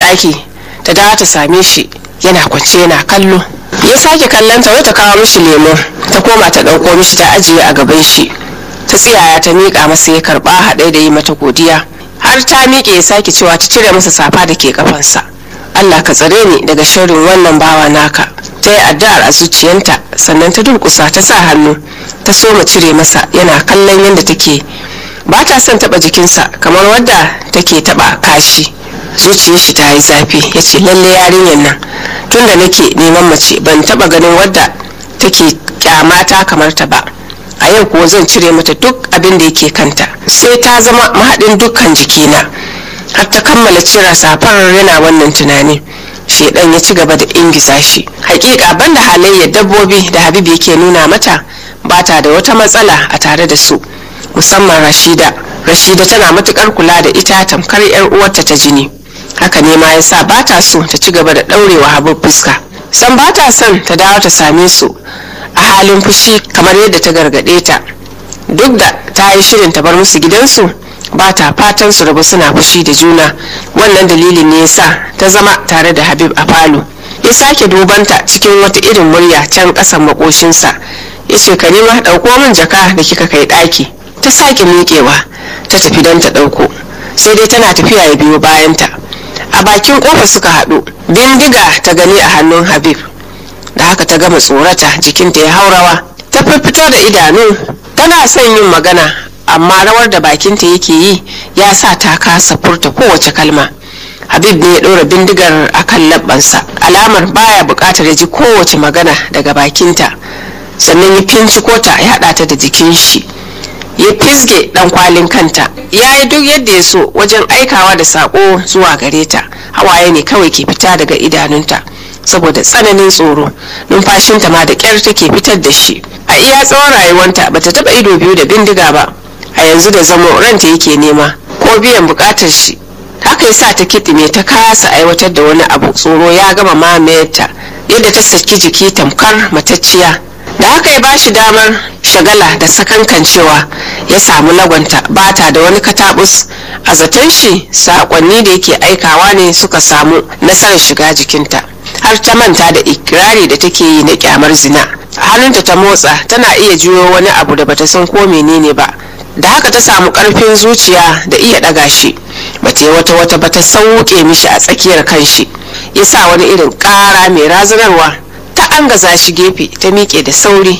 ɗaki ta dawo ta same shi yana kwance yana kallo ya sake kallon ta ta kawo mishi lemo ta koma ta ɗauko mishi ta ajiye a gaban shi ta tsiyaya ta miƙa masa ya karɓa haɗe da yi mata godiya har ta miƙe ya sake cewa ta cire masa safa da ke kafansa Allah ka tsare ni daga sharrin wannan bawa naka ta yi addu'ar a zuciyanta sannan ta durƙusa ta sa hannu ta soma cire masa yana kallon yadda take ba ta son taɓa jikinsa kamar wadda take taɓa kashi zuciyar shi ta yi zafi ya ce lalle yarinyar nan tunda nake neman mace ban taɓa ganin wadda take kyamata kamar ta ba a yau kuwa zan cire mata duk abin da yake kanta sai ta zama mahaɗin dukkan jikina har ta kammala cire safar yana wannan tunani shedan ya ci gaba da ingiza shi hakika banda halayyar dabbobi da habib yake nuna mata ba ta da wata matsala a tare da su musamman rashida rashida tana matukar kula da ita tamkar yar uwarta ta jini haka ne ma yasa ba ta so ta ci gaba da daurewa habib fuska san ba ta son ta dawo ta same su a halin fushi kamar yadda ta gargade ta duk da ta yi shirin ta bar musu gidansu ba ta fatan su rabu suna fushi da juna wannan dalilin ne yasa ta zama tare da habib a falo ya sake dubanta cikin wata irin murya can kasan makoshinsa ya ce ka nema ɗauko min jaka da kika kai ɗaki ta sake miƙewa ta tafi don ta ɗauko sai dai tana tafiya ya biyo bayanta a bakin ƙofa suka haɗu bindiga ta gani a hannun habib da haka ta gama tsorata jikinta ya haurawa ta fito da idanu tana son yin magana amma rawar da bakinta yake yi ya sa ta kasa furta kowace kalma habib ne ya ɗora bindigar a kan labbansa alamar baya buƙatar ya ji kowace magana daga bakinta sannan ya finciko ta ya haɗa ta da jikin shi ya fisge ɗan kwalin kanta ya yi duk yadda ya so wajen aikawa da saƙo zuwa gare ta hawaye ne kawai ke fita daga idanunta saboda tsananin tsoro numfashinta ma da ƙyar take fitar da shi a iya tsawon rayuwanta bata taɓa ido biyu da bindiga ba a yanzu da zamo ranta yake nema ko biyan bukatar shi haka yasa ta kitime ta kasa aiwatar da wani abu tsoro ya gama mamayarta yadda ta saki jiki tamkar matacciya da haka ya bashi damar shagala da sakankancewa ya samu lagwanta bata da wani katabus a zaton shi sakonni da yake aikawa ne suka samu nasarar shiga jikinta har ta manta da ikirari da take yi na kyamar zina hannunta ta motsa tana iya juyo wani abu da bata san ko menene ba da haka ta samu karfin zuciya da iya daga shi bata yi wata wata ba ta sauke mishi a tsakiyar kanshi ya sa wani irin kara mai razanarwa ta angaza shi gefe ta miƙe da sauri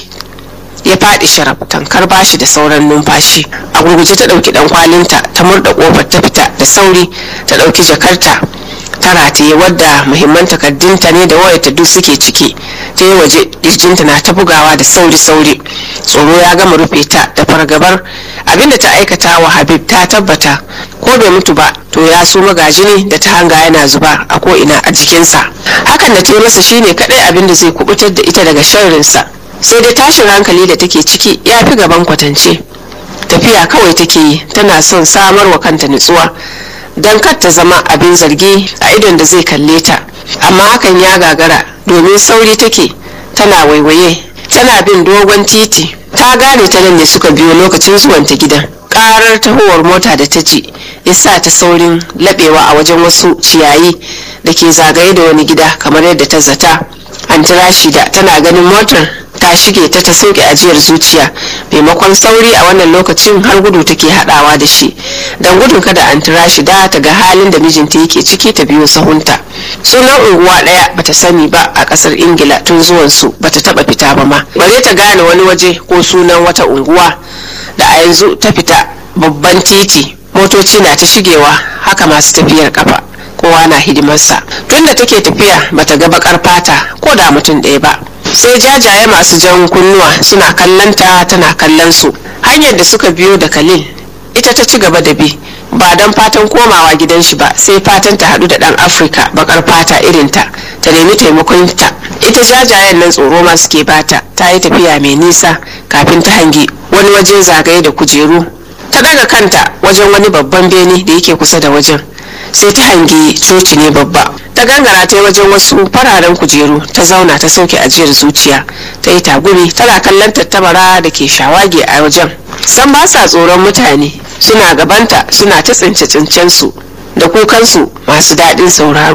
ya faɗi sharaf tankar bashi da sauran numfashi a gurguje ta ɗauki ɗan kwalinta ta murda ƙofar ta fita da sauri ta ɗauki jakarta ta rataye wadda muhimman takardunta ne da wayarta duk suke ciki ta yi waje kirjinta na ta bugawa da sauri-sauri tsoro ya gama rufe ta da fargabar abinda ta aikata wa habib ta tabbata ko bai mutu ba to ya so magaji ne da ta hanga yana zuba a ko'ina a jikinsa hakan da ta yi masa shine kadai abin da zai kubutar da ita daga sharrinsa sai dai tashin hankali da take ciki ya fi gaban kwatance tafiya kawai take yi tana son samar wa kanta nutsuwa don kar ta zama abin zargi a idon da zai kalle ta amma hakan ya gagara domin sauri take tana waiwaye tana bin dogon titi ta gane ta nan ne suka biyo lokacin zuwanta gidan karar tahowar mota da ta ji ya sa ta saurin labewa a wajen wasu ciyayi da ke zagaye da wani gida kamar yadda ta zata an shida tana ganin motar ta shige ta ta sauke ajiyar zuciya maimakon sauri a wannan lokacin har gudu take hadawa da shi don gudun kada an shida ta ga halin da mijinta yake ciki ta biyo sahunta sunan unguwa daya bata sani ba a kasar ingila tun zuwan su bata taba fita ba ma bare ta gane wani waje ko sunan wata unguwa da a yanzu ta fita babban titi motoci na ta shigewa haka masu tafiyar kafa kowa na hidimarsa tunda take tafiya bata ga bakar fata ko da mutum ɗaya ba sai jajaye masu jan kunnuwa suna kallon ta tana kallon su hanyar da suka biyo da khalil ita ta ci gaba da bi ba don fatan komawa gidan shi ba sai fatan ta haɗu da ɗan afirka bakar fata irin ta ta nemi taimakon ta ita jajayen nan tsoro ma suke bata ta yi tafiya mai nisa kafin ta hangi wani waje zagaye da kujeru ta daga kanta wajen wani babban bene da yake kusa da wajen sai ta hangi coci ne babba ta gangara ta yi wajen wasu fararen kujeru ta zauna ta sauke ajiyar zuciya ta yi tagumi tana kallon tattabara da ke shawage a wajen san ba sa tsoron mutane suna gabanta suna ta tsince tsincen su da kukansu masu daɗin sauraro